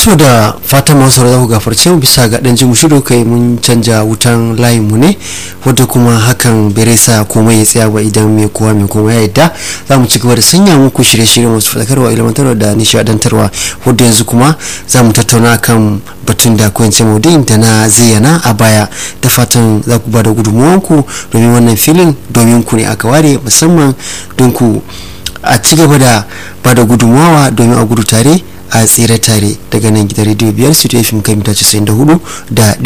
to da fatan masu za ku gafarce mu bisa ga dan jimu shiru kai mun canja wutan layin mu ne wadda kuma hakan bai sa komai ya tsaya ba idan mai kowa mai kowa ya yadda za mu ci gaba da sanya muku shirye-shirye masu fadakarwa ilmantarwa da nishadantarwa wadda yanzu kuma za mu tattauna kan batun da kwance maudu'in da na zayyana a baya da fatan za ku ba da gudunmuwanku domin wannan filin domin ku ne aka ware musamman don ku a ci gaba da ba da gudunmawa domin a gudu tare a tsere tare daga nan gidan rediyo biyar su fm kan mita 94 da